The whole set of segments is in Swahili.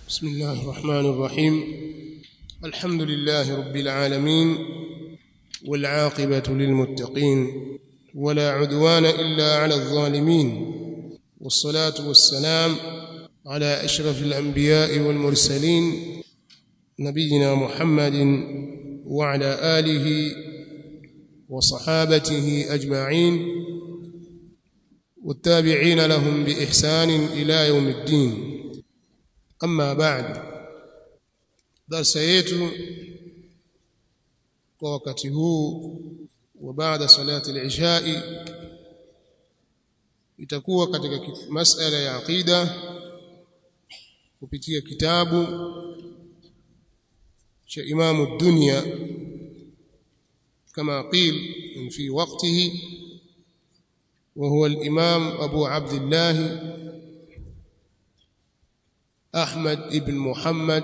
بسم الله الرحمن الرحيم الحمد لله رب العالمين والعاقبة للمتقين ولا عدوان إلا على الظالمين والصلاة والسلام على أشرف الأنبياء والمرسلين نبينا محمد وعلى آله وصحابته أجمعين والتابعين لهم بإحسان إلى يوم الدين أما بعد درس yetu kwa wakati huu wa baada salati al-ishai itakuwa katika masala ya aqida kupitia kitabu cha Imamu Dunya kama qil fi waqtihi وهو الإمام أبو عبد الله أحمد بن محمد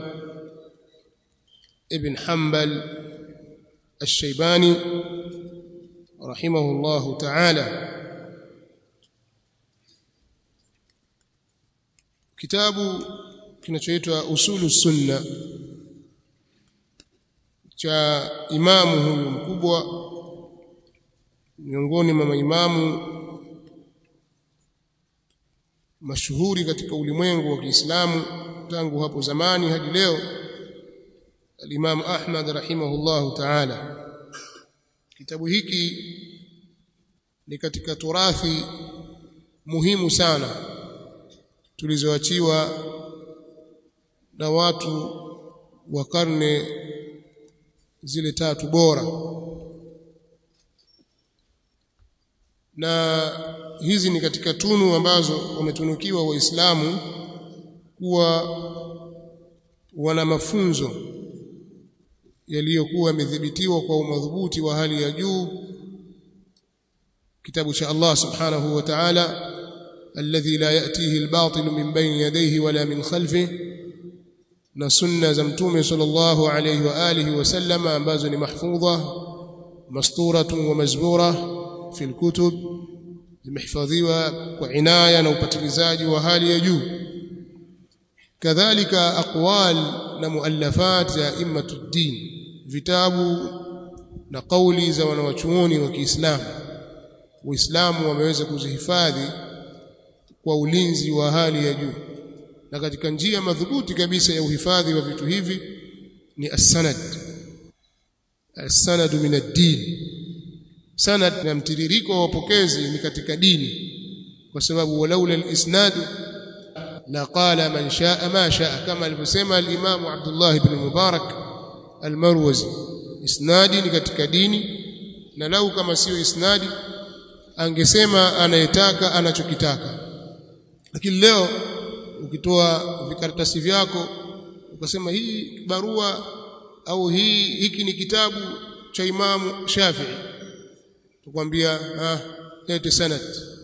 ابن حنبل الشيباني رحمه الله تعالى kitabu kinachoitwa usulu sunna cha imamu huyu mkubwa miongoni mwa maimamu mashuhuri katika ulimwengu wa Kiislamu tangu hapo zamani hadi leo al-Imam Ahmad rahimahullahu ta'ala kitabu hiki ni katika turathi muhimu sana tulizoachiwa na watu wa karne zile tatu bora na hizi ni katika tunu ambazo wametunukiwa waislamu kuwa wana mafunzo yaliyokuwa yamedhibitiwa kwa umadhubuti wa hali ya juu kitabu cha Allah subhanahu wa ta'ala alladhi la yatihi albatil min bayni yadayhi wala min khalfihi na sunna za mtume sallallahu alayhi wa alihi wasallama ambazo ni mahfudha masturatun wa mazbura fi alkutub zimehifadhiwa kwa inaya na upatilizaji wa hali ya juu kadhalika aqwal na muallafat za immatuddin vitabu na kauli za wanawachuoni wa Kiislamu Uislamu wameweza kuzihifadhi kwa ulinzi wa hali ya juu na katika njia madhubuti kabisa ya uhifadhi wa vitu hivi ni as-sanad as-sanad min ad-din sanad na mtiririko wa wapokezi ni katika dini kwa sababu walaula al-isnad la qala man shaa ma shaa kama alivyosema al-Imam Abdullah ibn Mubarak al-Marwazi isnadi ni katika dini na lau kama sio isnadi angesema anayetaka anachokitaka lakini leo ukitoa vikaratasi vyako ukasema hii barua au hii hiki ni kitabu cha Imamu Shafi'i tukwambia ah lete sanad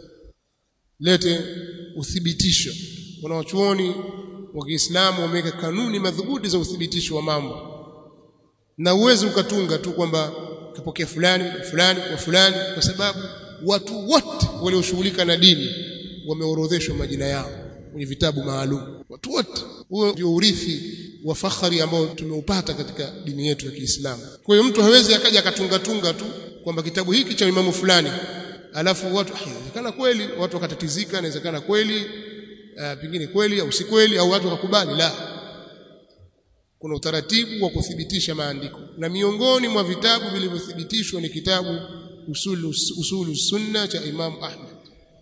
lete uthibitisho kuna wachuoni wa Kiislamu wameweka kanuni madhubuti za uthibitisho wa mambo na uwezi ukatunga tu kwamba kapokea fulani fulani kwa fulani kwa sababu watu wote walioshughulika na dini wameorodheshwa majina yao kwenye vitabu maalum watu wote huo ndio urithi wa fakhari ambao tumeupata katika dini yetu ya Kiislamu kwa hiyo mtu hawezi akaja akatunga tunga tu kwamba kitabu hiki cha imamu fulani alafu watu inawezekana kweli watu wakatatizika inawezekana kweli uh, pengine kweli au si kweli au watu wakakubali la kuna utaratibu wa kuthibitisha maandiko na miongoni mwa vitabu vilivyothibitishwa ni kitabu usulu, usulu sunna cha Imam Ahmad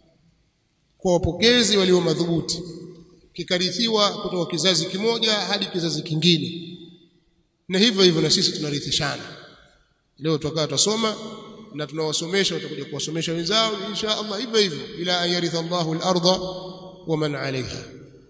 kwa wapokezi walio madhubuti kikarithiwa kutoka kizazi kimoja hadi kizazi kingine na hivyo hivyo na sisi tunarithishana leo tutakaa tutasoma na tunawasomesha watakuja kuwasomesha wenzao insha Allah hivyo hivyo ila ayaritha Allahu al-ardha wa man 'alayha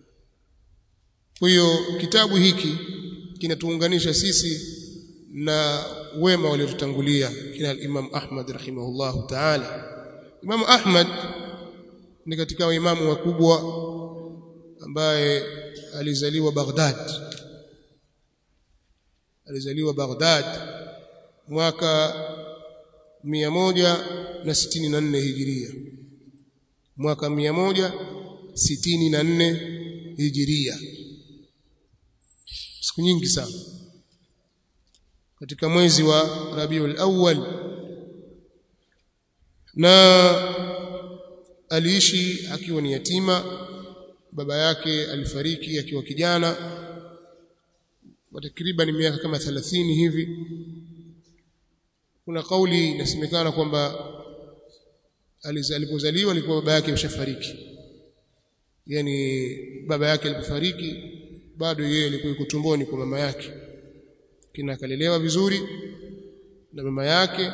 kwa hiyo kitabu hiki kinatuunganisha sisi na wema waliotutangulia kina Imam Ahmad rahimahullahu ta'ala Imam Ahmad ni katika waimamu wakubwa ambaye alizaliwa Baghdad alizaliwa Baghdad mwaka 164 hijiria mwaka 164 hijiria siku nyingi sana katika mwezi wa Rabiul Awwal na aliishi akiwa ni yatima baba yake alifariki akiwa kijana kwa takriban miaka kama 30 hivi kuna kauli inasemekana kwamba alipozaliwa alikuwa baba yake ameshafariki yani baba yake alipofariki bado yeye alikuwa yuko tumboni kwa mama yake kina akalelewa vizuri na mama yake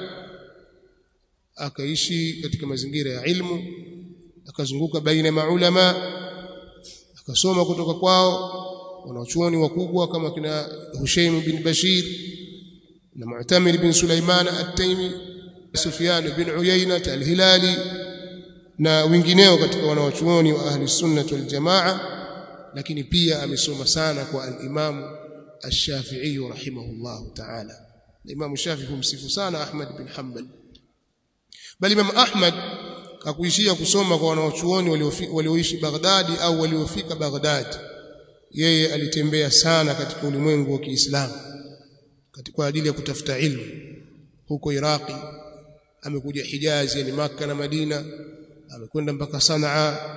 akaishi katika mazingira ya ilmu akazunguka baina ya maulama akasoma kutoka kwao wanachuoni wakubwa kama kina Hushaim bin Bashir na Mu'tamir bin Sulaiman at-Taymi Sufyan bin Uyayna al-Hilali na wengineo katika wanawachuoni wa ahli sunnah wal jamaa lakini pia amesoma sana kwa al-Imam Ash-Shafi'i rahimahullah ta'ala Imam Shafi'i humsifu sana Ahmad bin Hanbal bali Imam Ahmad hakuishia kusoma kwa wanawachuoni walioishi Baghdadi au waliofika Baghdadi yeye alitembea sana katika ulimwengu wa Kiislamu kwa ajili ya kutafuta ilmu huko Iraqi amekuja Hijazi yani maka na Madina amekwenda mpaka Sanaa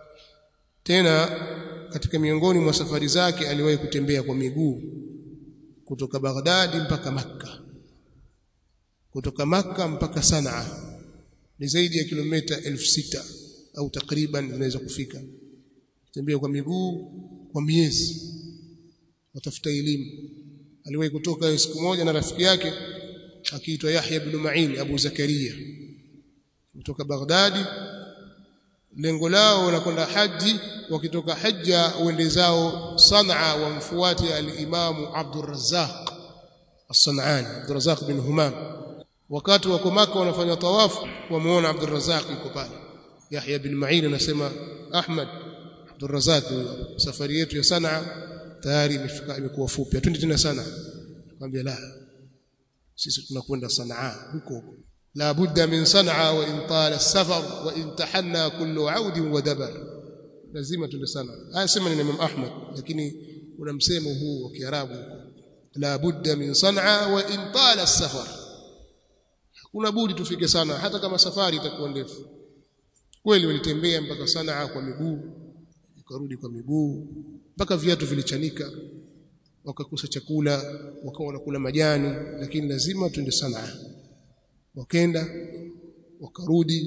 tena katika miongoni mwa safari zake aliwahi kutembea kwa miguu kutoka Baghdadi mpaka Makka kutoka Makka mpaka Sanaa ni zaidi ya kilomita elfu sita au takriban zinaweza kufika tembea kwa miguu kwa miezi watafuta elimu aliwahi kutoka siku moja na rafiki yake akiitwa Yahya ibn Ma'in Abu Zakaria kutoka Baghdadi lengo lao la kwenda haji wakitoka hajja uende zao Sanaa wamfuate al-Imam Abdul Razzaq As-Sanani Abdul Razzaq bin Humam wakati wako Maka wanafanya tawafu wamuona Abdul Razzaq yuko pale Yahya bin Ma'in anasema Ahmad Abdul Razzaq safari yetu ya Sanaa tayari imefika imekuwa fupi twende tena sana akamwambia la sisi tunakwenda Sanaa huko huko la budda min Sanaa wa in tala safar wa in tahanna kullu aud wa dabar lazima twende sana haya sema ni Imam Ahmad lakini kuna msemo huu wa Kiarabu huko la budda min Sanaa wa in tala safar hakuna budi tufike sana hata kama safari itakuwa ndefu kweli walitembea mpaka Sanaa kwa miguu wakarudi kwa miguu mpaka viatu vilichanika wakakosa chakula wakawa wanakula majani lakini lazima twende Sanaa wakenda wakarudi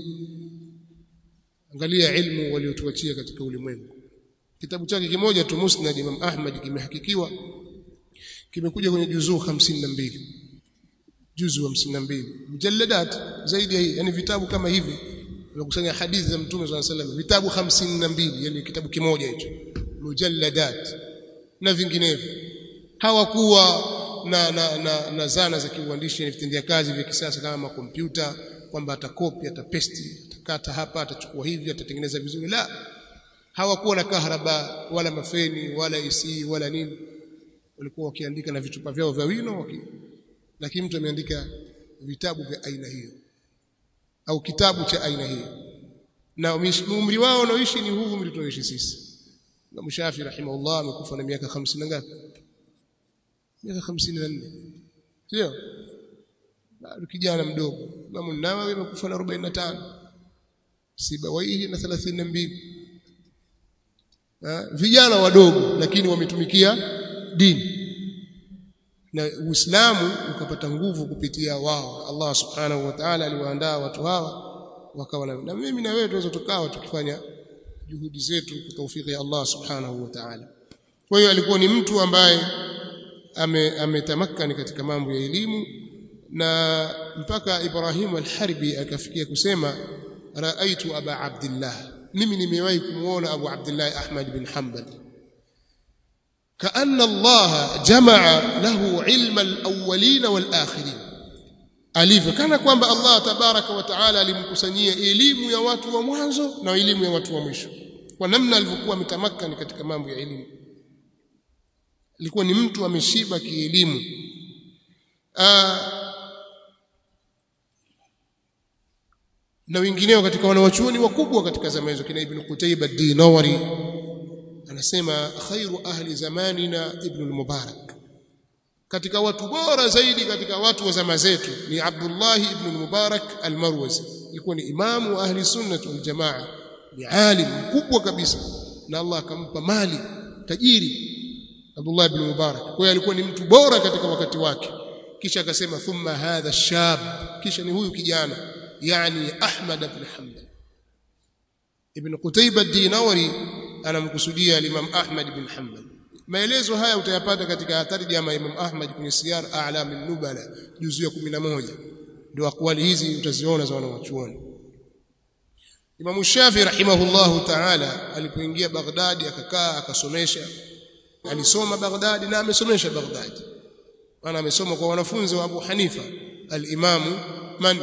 angalia ilmu waliotuachia katika ulimwengu kitabu chake kimoja tu Musnad Imam Ahmad kimehakikiwa kimekuja kwenye juzuu 52 juzu 52 mujalladat zaidi ya hii yani vitabu kama hivi unakusanya hadithi za mtume swalla sallam vitabu 52 yani kitabu kimoja hicho mujalladat na vinginevyo hawakuwa na, na, na, na zana za kiuandishi na vitendea kazi vya kisasa kama makompyuta kwamba atakopi atapesti atakata hapa atachukua hivi atatengeneza vizuri la hawakuwa na kahraba wala mafeni wala isi wala nini walikuwa wakiandika na vitupa vyao vya wino waki... lakini mtu ameandika vitabu vya aina hiyo au kitabu cha aina hiyo na umri wao unaoishi ni huu umri tunaoishi sisi Imam Shafi rahimahullah amekufa na miaka 50 na ngapi miaka 54 sio bado kijana mdogo Imam Nawawi amekufa na 45 Sibawaihi na 32 vijana wadogo lakini wametumikia dini na Uislamu ukapata nguvu kupitia wao Allah subhanahu wa ta'ala aliwaandaa watu hawa wakawa na mimi na wewe tuweza tukawa tukifanya juhudi zetu kwa taufiki ya Allah subhanahu wa ta'ala kwa hiyo alikuwa ni mtu ambaye ametamakani katika mambo ya elimu na mpaka Ibrahim al-Harbi akafikia kusema raaitu aba abdillah mimi nimewahi kumuona Abu Abdullah Ahmad bin Hanbal كأن الله جمع له علم الأولين والآخرين alivyo kana kwamba Allah tabaraka wa taala alimkusanyia elimu ya watu wa mwanzo na elimu ya watu wa mwisho kwa namna alivyokuwa ametamakani katika mambo ya elimu alikuwa ni mtu ameshiba kielimu na wengineo katika wanawachuoni wakubwa katika zama hizo kina Ibn Qutayba ad-Dinawari anasema khairu ahli zamanina Ibn al-Mubarak katika watu bora zaidi katika watu wa zama zetu ni Abdullah ibn Mubarak al-Marwazi alikuwa ni imamu wa ahli sunnah wal jamaa ni alim mkubwa kabisa na Allah akampa mali tajiri Abdullah ibn Mubarak kwa hiyo alikuwa ni mtu bora katika wakati wake kisha akasema thumma hadha shab kisha ni huyu kijana yani Ahmad ibn Hanbal Ibn Qutayba ad-Dinawi anamkusudia Imam Ahmad ibn Hanbal maelezo haya utayapata katika tarjama ya Imam Ahmad kwenye Siyar A'lam an-Nubala juzu ya 11 ndio akwali hizi utaziona za wanawachuoni Imam Shafi rahimahullahu ta'ala alipoingia Baghdad akakaa akasomesha alisoma Baghdad na amesomesha Baghdad maana amesoma kwa wanafunzi wa Abu Hanifa al-Imam man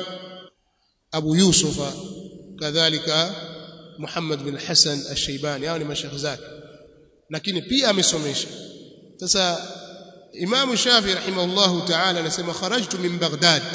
Abu Yusufa kadhalika Muhammad bin Hassan al-Shaybani hao ni mashayikh zake lakini pia amesomesha sasa Imam Shafi rahimahullahu ta'ala anasema kharajtu min Baghdad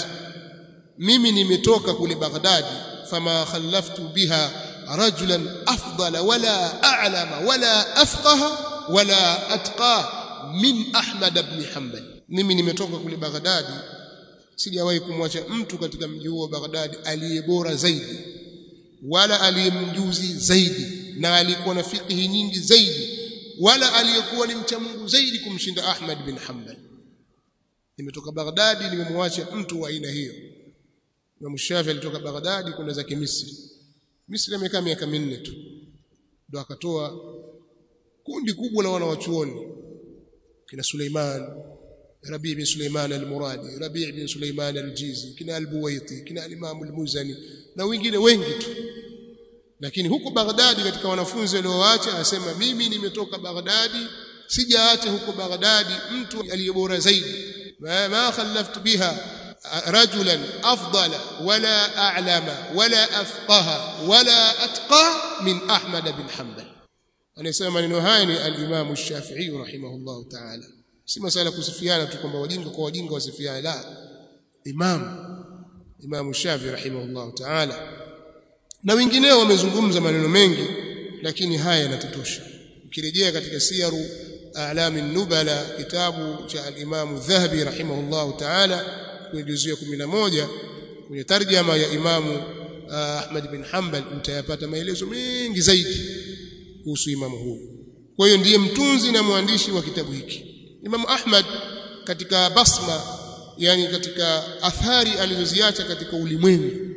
mimi nimetoka kule Baghdad fama khallaftu biha rajulan afdala wala a'lama wala afqaha wala atqa min Ahmad ibn Hanbal mimi nimetoka kule Baghdad sijawahi kumwacha mtu katika mji huo Baghdad aliye bora zaidi wala aliyemjuzi zaidi na alikuwa na fiqhi nyingi zaidi wala aliyekuwa ni mcha Mungu zaidi kumshinda Ahmad bin Hanbal nimetoka Baghdad nimemwacha mtu wa aina hiyo Imam Shafi alitoka Baghdad kwenda zake Misri Misri amekaa miaka minne tu ndo akatoa kundi kubwa la wanawachuoni kina Suleiman Rabi' bin Suleiman al-Muradi Rabi' bin Suleiman al-Jizi kina al-Buwaiti kina al-Imam al-Muzani na wengine wengi tu lakini huko Baghdadi katika wanafunzi walioacha asema mimi nimetoka Baghdadi sijaacha huko Baghdadi mtu aliyebora zaidi ma khallaftu biha rajulan afdala wala a'lama wala afqaha wala atqa min Ahmad bin Hanbal anasema maneno haya ni al-Imam Shafi'i rahimahullah ta'ala si masala kusifiana tu kwamba wajinga kwa wajinga wasifiana la Imam Imam Shafi'i rahimahullah ta'ala na wengineo wamezungumza maneno mengi lakini haya yanatutosha ukirejea katika siyaru a'lami nubala kitabu cha al-Imam Dhahabi rahimahullah ta'ala kwenye juzuu ya 11 kwenye tarjama ya Imamu Ahmad bin Hanbal utayapata maelezo mengi zaidi kuhusu imamu huyu kwa hiyo ndiye mtunzi na mwandishi wa kitabu hiki Imamu Ahmad katika basma yani katika athari alizoziacha katika ulimwengu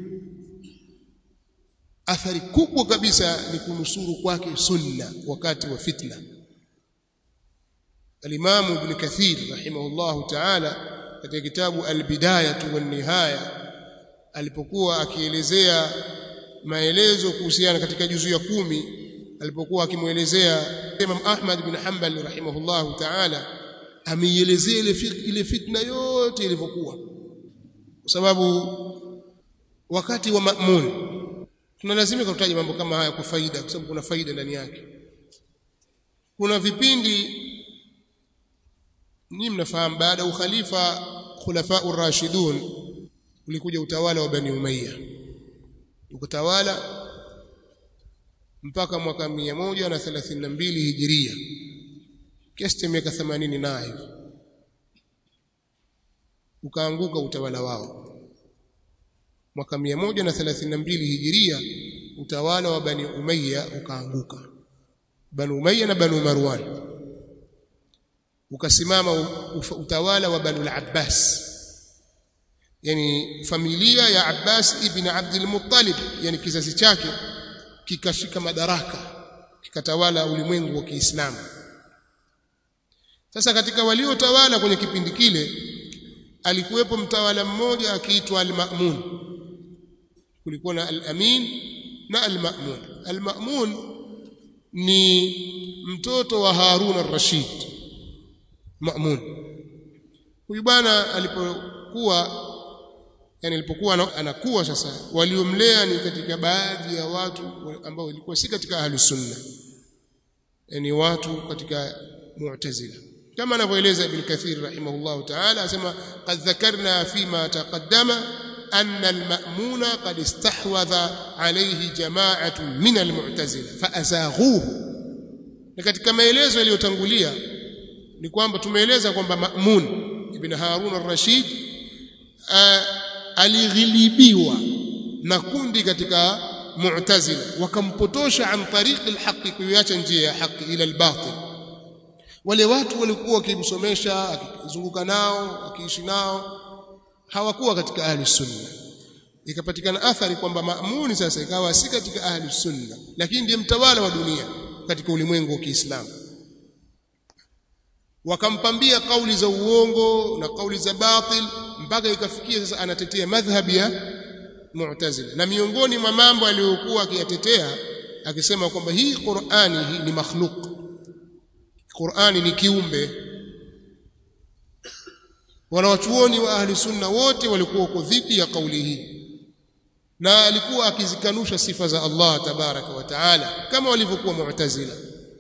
athari kubwa kabisa ni kunusuru kwake sunna wakati wa fitna Al-Imam Ibn Kathir rahimahullahu ta'ala katika kitabu Al-Bidayah wan Nihaya alipokuwa akielezea maelezo kuhusiana katika juzu ya kumi alipokuwa akimuelezea Imam Ahmad bin Hanbal rahimahullahu ta'ala ameielezea ile ile fitna yote ilivyokuwa kwa sababu wakati wa Ma'mun tunalazimika kutaja mambo kama haya kwa faida kwa sababu kuna faida ndani yake kuna vipindi ni mnafahamu baada ya ukhalifa khulafa urashidun ulikuja utawala wa Bani Umayya ukatawala mpaka mwaka 132 hijiria kiasi cha miaka 80 na hivi ukaanguka utawala wao mwaka 132 hijiria utawala wa Bani Umayya ukaanguka Bani Umayya na Bani Marwan ukasimama utawala wa Bani al-Abbas yani familia ya Abbas ibn Abdul Muttalib yani kizazi chake kikashika madaraka kikatawala ulimwengu wa Kiislamu sasa katika waliotawala kwenye kipindi kile alikuwepo mtawala mmoja akiitwa Al-Ma'mun kulikuwa na Al-Amin na Al-Ma'mun Al-Ma'mun ni mtoto wa Harun ar-Rashid Ma'mun huyu bwana alipokuwa yani alipokuwa anakuwa sasa waliomlea ni katika baadhi ya watu ambao walikuwa si katika ahlus sunna yani watu katika mu'tazila kama anavyoeleza ibn kathir rahimahullah ta'ala asema qad dhakarna fima taqaddama anna al-ma'muna qad istahwadha alayhi jama'atun min al-mu'tazila faazaghuhu na katika maelezo yaliyotangulia ni kwamba tumeeleza kwamba ma'mun ibn Harun ar-Rashid alighilibiwa na kundi katika Mu'tazila wakampotosha an tariq al-haqq kuiacha njia ya haki ila al-batil wale watu walikuwa wakimsomesha akizunguka nao akiishi nao hawakuwa katika ahli sunna ikapatikana athari kwamba maamuni sasa ikawa si katika ahli sunna lakini ndiye mtawala wa dunia katika ulimwengu wa Kiislamu wakampambia kauli za uongo na kauli za batil mpaka ikafikia sasa anatetea madhhabi ya Mu'tazila na miongoni mwa mambo aliyokuwa akiyatetea akisema kwamba hii Qur'ani hii ni makhluk Qur'ani ni kiumbe wanawachuoni wa ahli sunna wote walikuwa uko dhidi ya kauli hii na alikuwa akizikanusha sifa za Allah tabaraka wa taala kama walivyokuwa Mu'tazila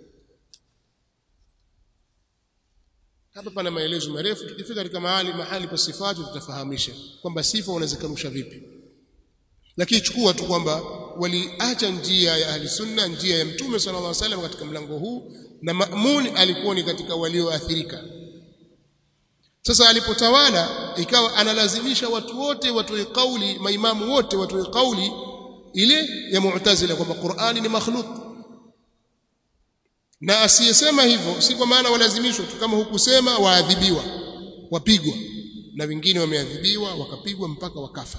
hapa pana maelezo marefu tukifika katika mahali mahali pa sifatu tutafahamisha kwamba sifa unazikanusha vipi lakini chukua tu kwamba waliacha njia ya ahli sunna njia ya mtume sallallahu alaihi wasallam katika mlango huu na Ma'mun alikuwa ni katika walioathirika sasa alipotawala ikawa analazimisha watu wote watoe kauli maimamu wote watoe kauli ile ya Mu'tazila kwamba Qur'ani ni makhluk na asiyesema hivyo si kwa maana walazimishwa tu kama hukusema waadhibiwa wapigwa na wengine wameadhibiwa wakapigwa mpaka wakafa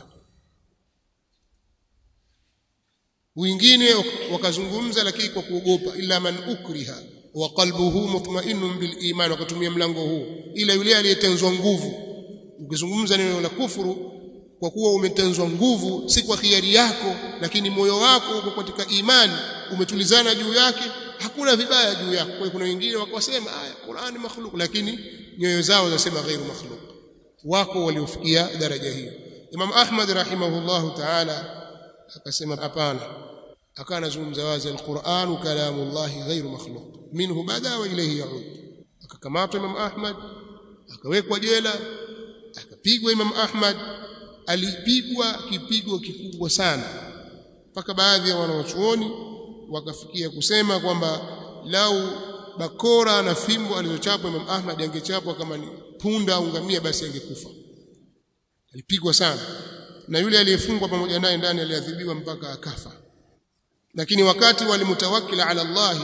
wengine wakazungumza lakini kwa kuogopa illa man ukriha wa qalbuhu mutma'innun bil iman wakatumia mlango huu ila yule aliyetenzwa nguvu ukizungumza neno la kufuru kwa kuwa umetenzwa nguvu si kwa khiari yako lakini moyo wako uko katika imani umetulizana juu yake hakuna vibaya juu yako kwa kuna wengine wakasema aya Qur'ani makhluk lakini nyoyo zao zinasema ghairu makhluk wako waliofikia daraja hiyo Imam Ahmad rahimahullahu ta'ala akasema hapana akawa anazungumza wazi alquran kalamullahi ghairu makhluq minhu bada wa ilayhi yaud akakamatwa Imam Ahmad akawekwa jela akapigwa Imam Ahmad alipigwa kipigo kikubwa sana mpaka baadhi ya wanawachuoni wakafikia kusema kwamba lau bakora na fimbo alizochapwa Imam Ahmad angechapwa kama ni punda au ngamia basi angekufa alipigwa sana na yule aliyefungwa pamoja naye ndani aliadhibiwa mpaka akafa lakini wakati walimutawakkil ala Allah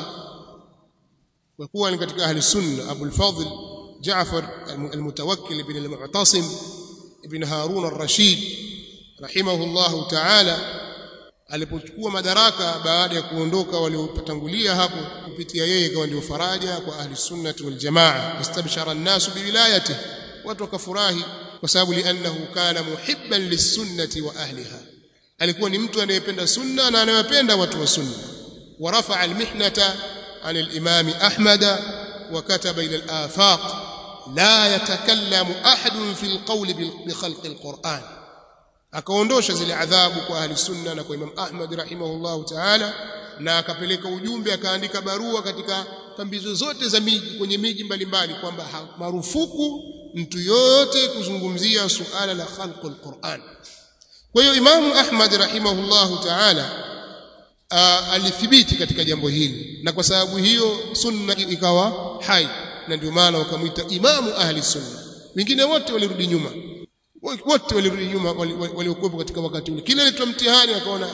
kwa kuwa ni katika ahli sunna Abu al-Fadl Jaafar al-Mutawakkil ibn al-Mu'tasim ibn Harun ar-Rashid rahimahullahu ta'ala alipochukua madaraka baada ya kuondoka waliotangulia hapo kupitia yeye kawa ndio faraja kwa ahli sunnati wal jamaa istabshara an-nas biwilayati watu wakafurahi kwa sababu li'annahu kana muhibban lis-sunnati wa ahliha alikuwa ni mtu anayependa sunna na anayependa watu wa sunna ورفع المحنة عن الإمام أحمد وكتب إلى الآفاق لا يتكلم أحد في القول بخلق القرآن akaondosha zile adhabu kwa ahli sunna na kwa Imam Ahmad rahimahullahu ta'ala na akapeleka ujumbe akaandika barua katika pambizo zote za miji kwenye miji mbalimbali kwamba marufuku mtu yote kuzungumzia suala la khalqul Qur'an kwa hiyo Imam Ahmad rahimahullahu ta'ala alithibiti katika jambo hili na kwa sababu hiyo sunna ikawa hai na ndio maana wakamwita imamu ahli sunna wengine wote walirudi nyuma wote walirudi nyuma waliokuwepo katika wakati ule kile ilitwa mtihani akaona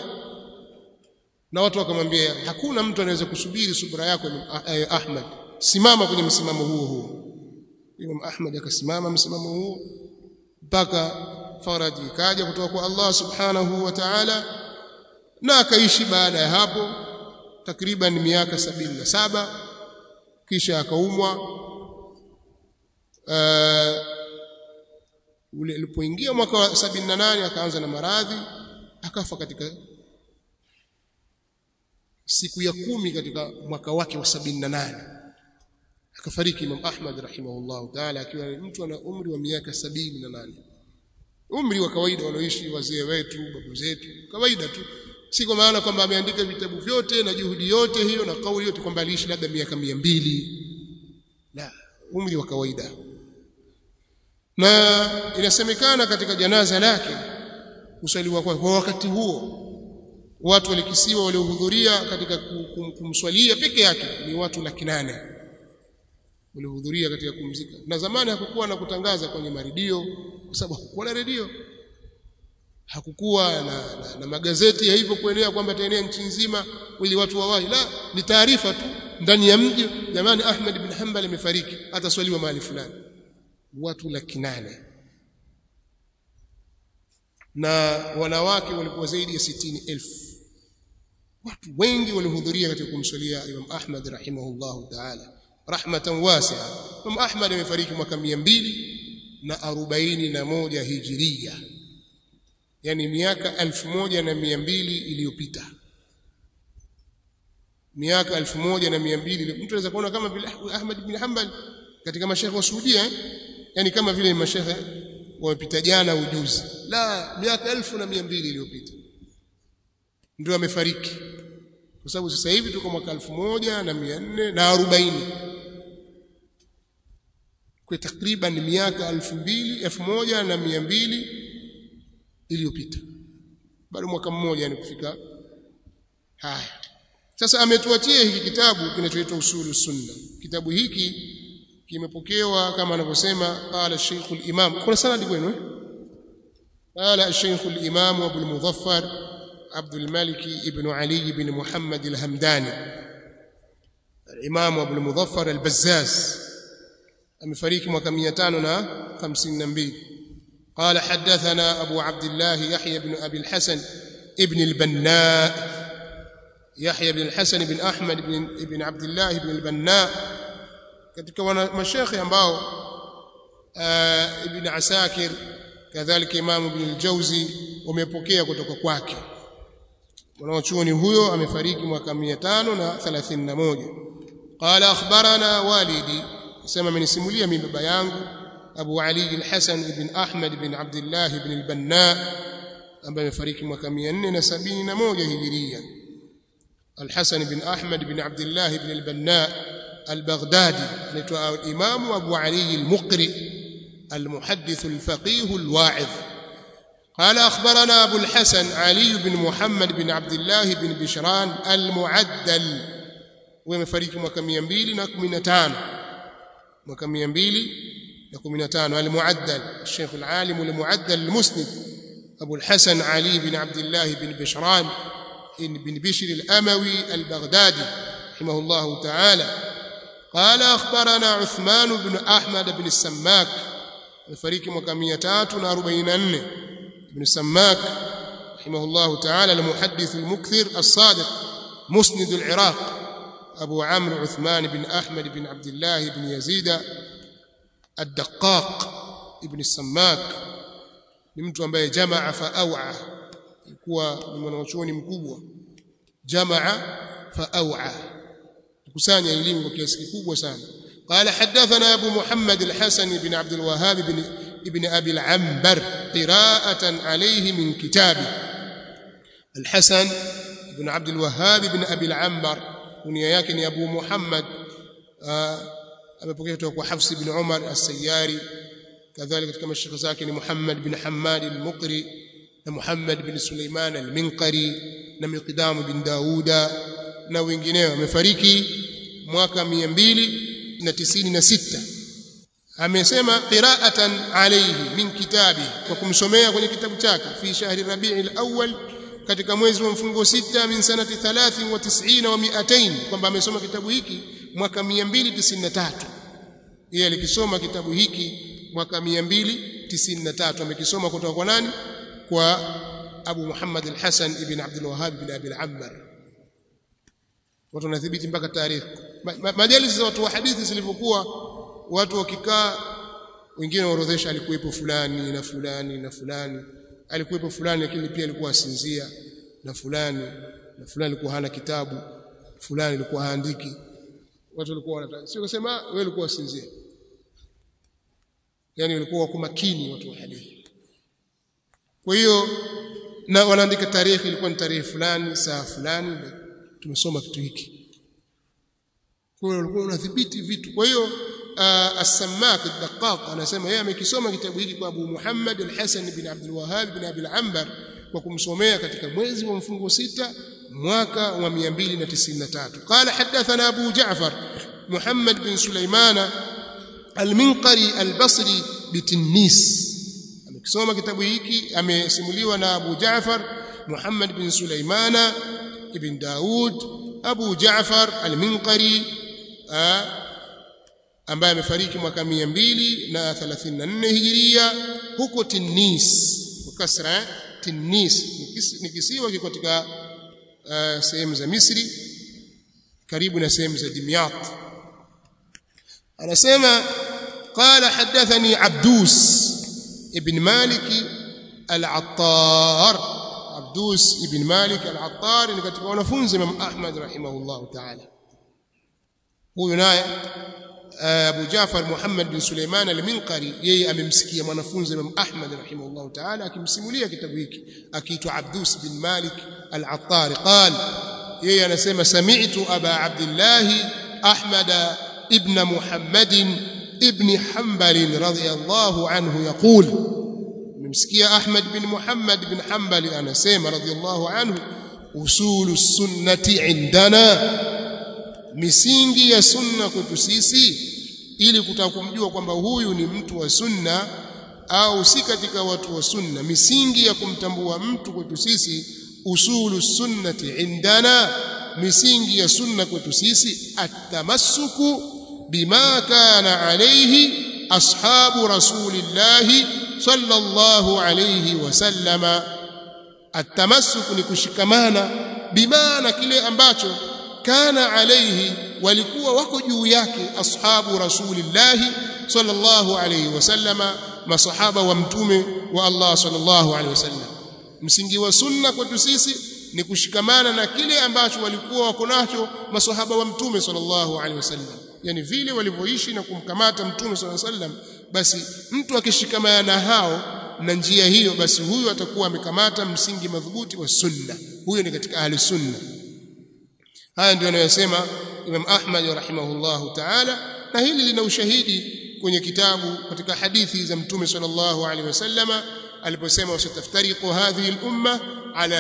na watu wakamwambia hakuna mtu anaweza kusubiri subra yako Ahmad simama kwenye msimamo huo huo Imam Ahmad akasimama msimamo huo mpaka faraji ikaja kutoka kwa Allah subhanahu wa ta'ala na akaishi baada ya hapo takriban miaka sabini na saba kisha akaumwa uh, ule alipoingia mwaka wa 78 akaanza na maradhi akafa katika siku ya kumi katika mwaka wake wa 78 akafariki Imam Ahmad rahimahullah taala akiwa mtu ana umri wa miaka 78 umri wa kawaida walioishi wazee wetu babu zetu kawaida tu si kwa maana kwamba ameandika vitabu vyote na juhudi yote hiyo na kauli yote kwamba aliishi labda miaka mia mbili la umri wa kawaida na inasemekana katika janaza lake kusaliwa kwa, kwa wakati huo watu walikisiwa waliohudhuria katika kumswalia peke yake ni watu laki nane walihudhuria katika kumzika na zamani hakukuwa na kutangaza kwenye maridio kwa sababu hakukuwa na redio hakukuwa na, na, na magazeti ya hivyo kuenea kwamba ataenea nchi nzima ili watu wawahi la ni taarifa tu ndani ya mji jamani Ahmad bin Hanbal amefariki ataswaliwa mahali fulani watu laki nane na wanawake walikuwa zaidi ya sitini elfu watu wengi walihudhuria katika kumswalia Imam Ahmad rahimahullahu ta'ala rahmatan wasi'a Imam Ahmad amefariki mwaka 200 na arobaini na moja hijiria yani miaka elfu moja na mia mbili iliyopita miaka elfu moja na mia mbili mtu anaweza kuona kama vile Ahmad bin Hanbal katika mashekhe wa Saudia eh? yani kama vile mashekhe wamepita jana ujuzi la miaka elfu na mia mbili iliyopita ndio amefariki kwa sababu sasa hivi tuko mwaka elfu moja na mia nne na arobaini kwa takriban miaka elfu mbili elfu moja na mia mbili iliyopita bado mwaka mmoja ni kufika haya sasa ametuatia hiki kitabu kinachoitwa usulu sunna kitabu hiki kimepokewa kama anavyosema qala Sheikh al-Imam kuna sanadi kwenu eh qala Sheikh al-Imam Abu al-Muzaffar عبد الملك ابن علي بن محمد الهمداني الإمام أبو المظفر البزاز أمفريك mwaka 552 قال حدثنا أبو عبد الله يحيى بن أبي الحسن ابن البناء يحيى بن الحسن بن أحمد بن ابن عبد الله بن البناء katika mashekhe ambao ibn Asakir kadhalika Imam Ibn al-Jawzi wamepokea kutoka kwake mwanachuoni huyo amefariki mwaka 531 qala akhbarana walidi sema amenisimulia mimi baba yangu Abu Ali al-Hasan ibn Ahmad ibn Abdullah ibn al-Banna ambaye amefariki mwaka 471 hijiria الحسن بن أحمد بن عبد الله بن البناء البغدادي الإمام أبو علي المقرئ المحدث الفقيه الواعظ قال أخبرنا أبو الحسن علي بن محمد بن عبد الله بن بشران المعدل ومفريق mwaka 215 mwaka 215 المعدل الشيخ العالم المعدل المسند أبو الحسن علي بن عبد الله بن بشران بن بشر الأموي البغدادي رحمه الله تعالى قال أخبرنا عثمان بن أحمد بن السماك الفريق mwaka 344 بن سماك رحمه الله تعالى المحدث المكثر الصادق مسند العراق أبو عمرو عثمان بن أحمد بن عبد الله بن يزيد الدقاق ابن السماك ni mtu ambaye jamaa faawa alikuwa ni mwanachuoni mkubwa jamaa faawa kusanya elimu kwa kiasi kikubwa sana قال حدثنا ابو محمد الحسن بن عبد الوهاب بن ابن ابي العنبر قراءه عليه من كتابه الحسن بن عبد الوهاب بن ابي العنبر كنيه yake ni Abu Muhammad amepokea kutoka kwa Hafs ibn Umar as-Sayyari kadhalika katika mashaka zake ni Muhammad bin Hammad al-Muqri na Muhammad bin Suleiman al-Minqari na Miqdam bin Dauda na wengineo amefariki mwaka 296 amesema qira'atan alayhi min kitabi kwa kumsomea kwenye kitabu chake fi shahri rabi'il awwal katika mwezi wa mfungo sita min sanati 93 wa 200 kwamba amesoma kitabu hiki mwaka 293 yeye alikisoma kitabu hiki mwaka 293 amekisoma kutoka kwa nani kwa Abu Muhammad al-Hasan ibn Abdul Wahhab ibn Abi al-Ammar watu wanathibiti mpaka tarehe majalisi za watu wa hadithi zilivyokuwa watu wakikaa wengine waorodhesha alikuwepo fulani na fulani na fulani alikuwepo fulani lakini pia alikuwa asinzia na fulani na fulani alikuwa hana kitabu fulani alikuwa haandiki watu walikuwa wanataka sio kusema wewe ulikuwa asinzia yani walikuwa wako makini watu wa hadithi kwa hiyo na wanaandika tarehe ilikuwa ni tarehe fulani saa fulani tumesoma kitu hiki kwa hiyo walikuwa wanadhibiti vitu kwa hiyo as-Sammak ad-Daqqaq anasema yeye amekisoma kitabu hiki kwa Abu Muhammad al-Hasan bin Abdul Wahhab bin Abi al-Anbar kwa kumsomea katika mwezi wa mfungo sita mwaka wa 293 qala hadathana Abu Ja'far Muhammad bin Sulaimana al-Minqari al-Basri bitinnis amekisoma kitabu hiki amesimuliwa na Abu Jaafar Muhammad bin Sulaimana ibn Daud Abu Jaafar al-Minqari ambaye amefariki mwaka 234 Hijiria huko Tinnis kwa kasra Tinnis ni kisiwa kiko katika uh, sehemu za Misri karibu na sehemu za Dimyat anasema قال حدثني عبدوس ابن مالك العطار عبدوس ابن مالك العطار ni katika wanafunzi Imam Ahmad rahimahullah ta'ala huyu naye Abu Jafar Muhammad bin Suleiman al-Minqari yeye amemsikia mwanafunzi Imam Ahmad rahimahullah ta'ala akimsimulia kitabu hiki akiitwa Abdus bin Malik al-Attar qala yeye anasema sami'tu Aba Abdullah Ahmad ibn Muhammad ibn Hanbal radiyallahu anhu yaqul nimsikia Ahmad bin Muhammad bin Hanbal anasema radiyallahu anhu usulu sunnati indana misingi ya sunna kwetu sisi ili kutaka kumjua kwamba huyu ni mtu wa sunna au si katika watu wa sunna misingi ya kumtambua mtu kwetu sisi usulu sunnati indana misingi ya sunna kwetu sisi atamassuku bima kana alayhi ashabu rasulillahi sallallahu alayhi wasallama atamassuku ni kushikamana bima na kile ambacho kana alayhi walikuwa wako juu yake ashabu rasulillahi sallallahu alayhi wasallama masahaba wa mtume wa Allah sallallahu alayhi wasallam msingi wa sunna kwetu sisi ni kushikamana na kile ambacho walikuwa wako nacho masahaba wa mtume sallallahu alayhi wasallam yani vile walivyoishi na kumkamata mtume sallallahu alayhi wasallam basi mtu akishikamana na hao na njia hiyo basi huyu atakuwa amekamata msingi madhubuti wa sunna huyo ni katika ahli sunna haya ndio anayosema Imam Ahmad rahimahullahu ta'ala na hili lina ushahidi kwenye kitabu katika hadithi za mtume sallallahu alaihi wasallama aliposema wasataftariqu hadhihi al-umma ala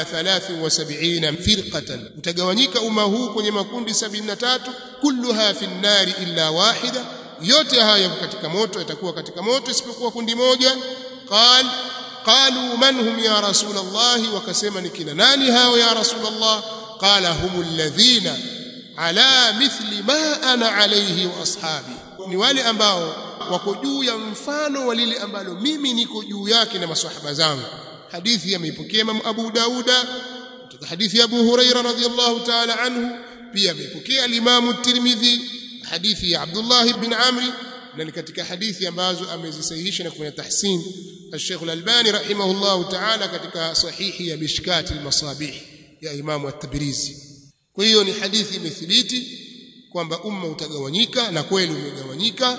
73 firqatan utagawanyika umma huu kwenye makundi 73 kulluha fi an-nari illa wahida yote haya katika moto yatakuwa katika moto isipokuwa kundi moja qal qalu man hum ya rasul Allah wakasema ni kina nani hao ya rasul Allah qala hum alladhina ala mithli ma ana alayhi wa ashabi ni wale ambao wako juu ya mfano wa lile ambalo mimi niko juu yake na maswahaba zangu hadithi ameipokea Imam Abu Dauda kutoka hadithi ya Abu Huraira radhiyallahu ta'ala anhu pia ameipokea al-Imam Tirmidhi hadithi ya Abdullah ibn Amri na ni katika hadithi ambazo amezisahihisha na kufanya tahsin al-Sheikh al-Albani rahimahullahu ta'ala katika sahihi ya Mishkat al-Masabih ya Imam at-Tabrizi kwa hiyo ni hadithi imethibiti kwamba umma utagawanyika na kweli umegawanyika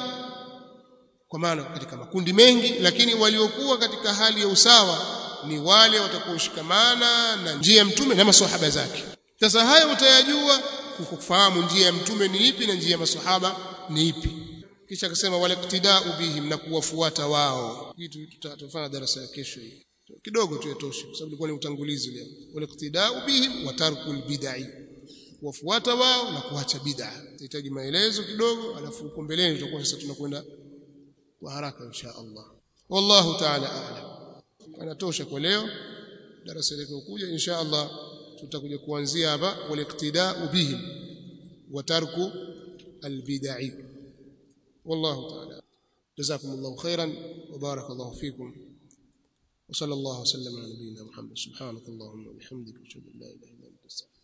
kwa maana katika makundi mengi lakini waliokuwa katika hali ya usawa ni wale watakaoshikamana na njia ya mtume na maswahaba zake sasa haya utayajua kufahamu njia ya mtume ni ipi na njia ya maswahaba ni ipi kisha akasema wala iktidau bihim na kuwafuata wao kitu tutafanya darasa ya kesho hii kidogo tu yatoshe kwa sababu ilikuwa ni utangulizi leo wala iktidau bihim wa tarkul bid'ah kuwafuata wao na kuacha bid'a tunahitaji maelezo kidogo alafu huko mbeleni tutakuwa sasa tunakwenda kwa haraka insha Allah wallahu ta'ala a'lam anatosha kwa leo darasa lililokuja insha Allah tutakuja kuanzia hapa waliktidau bihim wa tarku albid'i wallahu ta'ala جزاكم الله خيرا وبارك الله فيكم وصلى الله وسلم على نبينا محمد سبحانك اللهم وبحمدك اشهد ان لا اله الا انت استغفرك